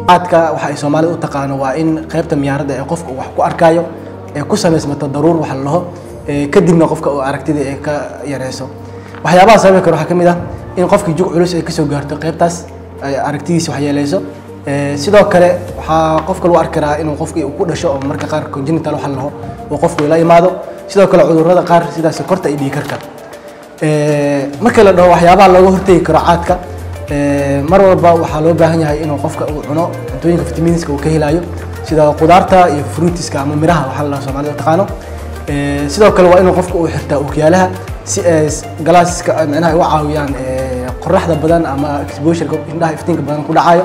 caadka waxa ay soomaalida u taqaano waa in qaybta miyaaradda ee qofka uu wax ku arkaayo ee ku samaysmato daruur waxa la dhaho ee kadibna qofka uu aragtida ay ka yareyso waxyaabaha sababi kara waxaa ka mid ah in qofkii jug culus ay kasoo gaarto qaybtaas ay aragtidiisa waxyeeleyso Ee, sidoo kale waxaa qofka lagu arki karaa inuu qofkii uu ku dhasho oo marka qaar congenital waxa la dhaho uu qofku la imaado sidoo kale cudurrada qaar sida sokorta iyo dhiig karka Ee, marka la dhaho waxyaabaha looga hortegi karo caadka ee, mar walba waxaa loo baahan yahay inuu qofka uu cuno cuntooyinka fitamiinska uu ka helayo sida qudaarta iyo fruitiska ama miraha waxa la dhaho soomaalida u taqaano Ee, sidoo kale waa inuu qofka uu xirtaa ookiyaalaha si ay galaaska micnaha ay u caawiyaan ee, qoraxda badan ama exposure indhaha iftiinka badan ku dhacayo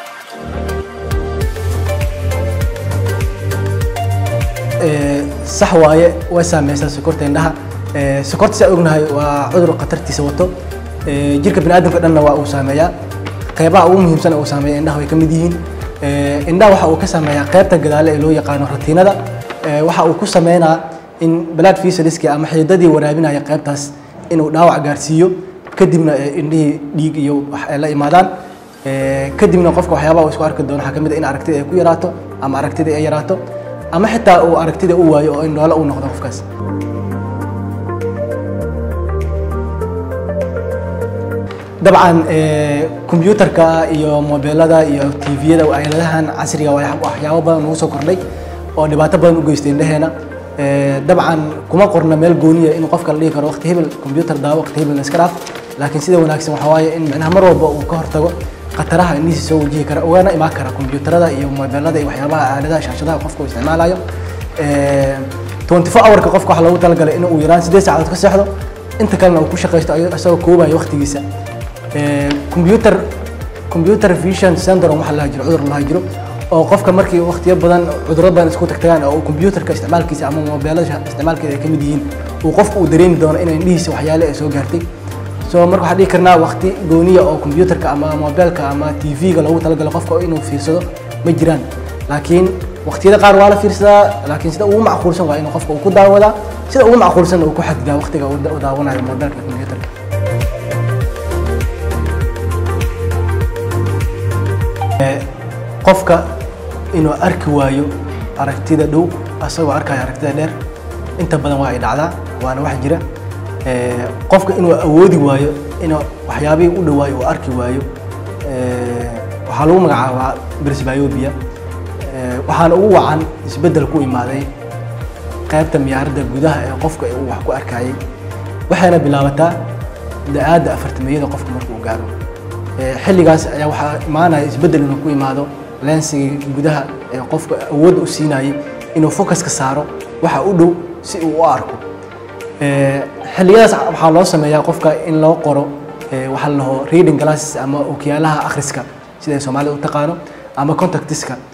Ee, sax waaye way saameysaa sokorta indhaha Ee, sokorta si aan ognahay waa cudur khatartiisa wato Ee, jirka biniaadamka dhanna waa uu saameeyaa qeybaha ugu muhiimsan ee uu saameeya indhaha way ka mid yihiin Ee, indhaha waxa uu ka saameeyaa qeybta gadaale ee loo yaqaano ratiinada Ee, waxa uu ku sameynaa in blood vessels ama xididadii waraabinaya qeybtaas inuu dhaawac gaarsiiyo kadibna ee, indhihii dhiig iyo wax ay la imaadaan Ee, kadibna qofka waxyaabaha uu isku arki doono waxaa ka mid ah in aragtida ay ku yaraato ama aragtida ay yaraato ama xitaa uu aragtida u waayo oo indhoole uu noqdo qofkaas dabcan ee, kombiyuutarka iyo mobeelada iyo tviyada aaladahan casriga waa waxyaabo badan ugu soo kordhay oo dhibaato badan u geystay indhaheena Ee, dabcan kuma qorna meel gooniya in qofka la dhihi karo waqti hebel kombiyuutar daawo waqti hebel iska dhaaf laakiin sida wanaagsan waxaa waaye in micnaha mar walba uu ka hortago khataraha indhihiisa soo wajihi kara ugana imaan kara kombiyuutarada iyo mobeelada iyo waxyaabaha aaladaha shaashadaha qofka uu isticmaalayo Ee, 24 hourka qofka waxaa loogu talagalay in uu yaraan sideed saacadood ka seexdo inta kalena uu ku shaqaysto ayo- isagoo koobayo waqtigiisa Ee, computer computer vision syndrome waxa la jiro cudur la jiro oo qofka markii waqtiyo badan cudurro badan isku tagtagaan oo uu computerka isticmaalkiisa ama mobeelada isticmaalkeeda ay ka mid yihiin uu qofku uu dareemi doono in indhihiisa waxyaale ay soo gaartay so marka waxaan dhihi karnaa waqti gooniya oo computerka ama mobeelka ama tv-ga loogu talagalo qofka inuu fiirsado ma jiraan laakiin waqtiyada qaar waa la fiirsadaa laakiin sida ugu macquulsan waa inuu qofka uu ku daawadaa sida ugu macquulsan uu ku xadidaa waqtiga uu da- uu daawanayo mobeelka iyo computerka qofka inuu arki waayo aragtida dhow asagoo arkaya aragtida dheer inta badan waa ay dhacdaa waana wax jira Ee, qofka inuu awoodi waayo inuu waxyaabihii u dhawaayo uu arki waayo ee, waxaa lagu magacaabaa presbyopia Ee, waxaana ugu wacan isbeddel ku imaaday qaybta miyaaradda gudaha ee qofka uu wax ku arkayay waxayna bilaabataa da-aadda afartamiyada qofka marka uu gaaro Ee, xilligaas ayaa waxaa imaanaya isbeddel inuu ku imaado lensiga gudaha ee qofka awoodda u siinayay inuu focuska saaro waxa u dhow si uu u arko Ee, xilliyadaas waxaa loo sameeyaa qofka in loo qoro ee, waxaa la dhaho reading glasses ama ookiyaalaha akhriska sida ay soomaalida u taqaano ama contactiska